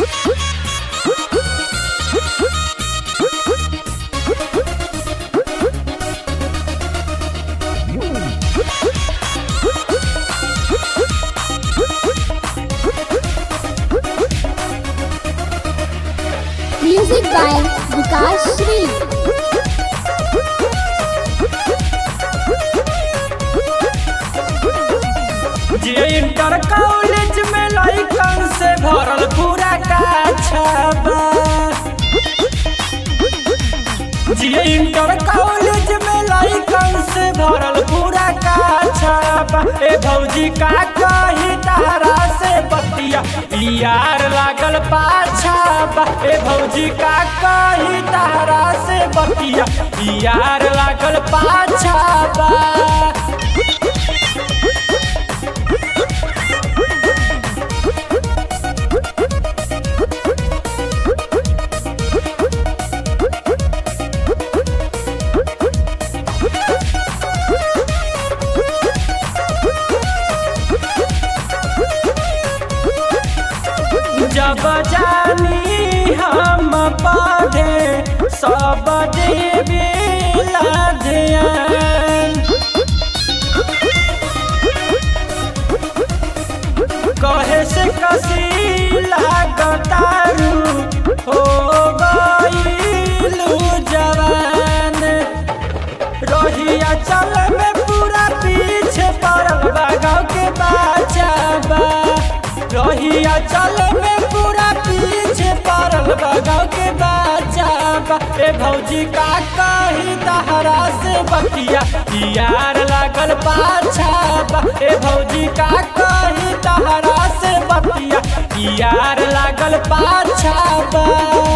Music by Vikas Shree. जे inter college में लइकन से भरल पूरा काछबा जे इंटर कॉलेज में लइकन से भरल पूरा काछबा ए भौजी का कही तारा से बतिया यार लागल पाछाबा ए भौजी का कही तारा से बतिया यार लागल पाछाबा जब जानी हम पढ़े सब देवे ध्यान कहे से कसी लागतारू हो गईलू जवान रहिया चल में पूरा पीछे पड़ल बा गाँव के बचाबा रहिया चल में पूरा पीछे पड़ल बा गाँव के बचाबा ए भौजी का कही तहरा से बतिया यार लागल पाछाबा ए भौजी का कही तहरा से बतिया यार लागल पाछाबा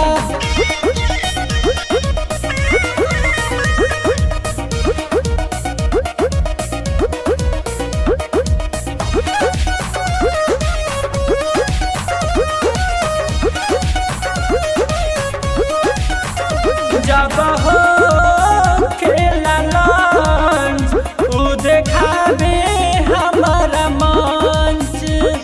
जब हो खेला लंच उ देखाबे हमारा मंच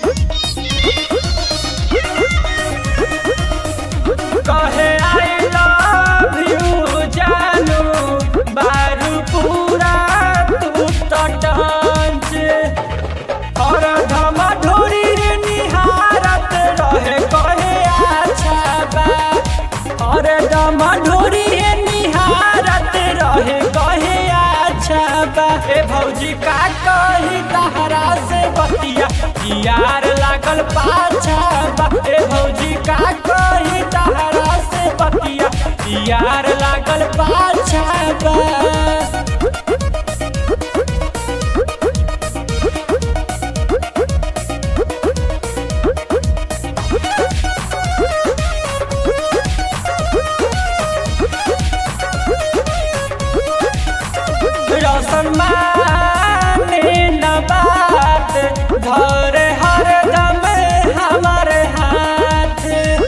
कहे आई लव यू जानू बारू पूरा तू तो टंच और धमा ढोरी रे निहारत रहे कहे अच्छा बा और धमा ढोरी रे निहारत रहे कहे अच्छा बा ए भौजी का कही तहरा से बतिया यार लागल पाछा बा ए भौजी का कही तहरा से बतिया यार लागल पाछा बा रौशन माने न बात धर हर दम हमार हाथ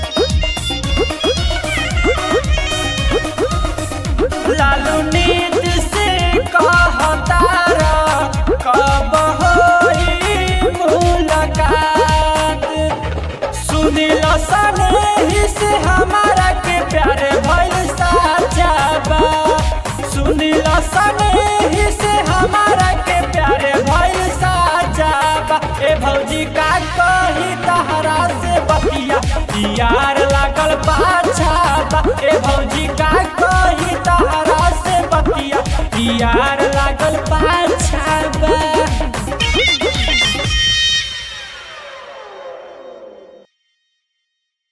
लालू नीत से कहतारा कब होई मुलाकात सुनील सने से हमारा के प्यारे भइल साचा बा सुनील सने से हमारा के प्यारे भइल साचा बा ए भौजी का कही तहरा से बतिया यार लागल पाछा बा ए भौजी का कही तहरा से बतिया यार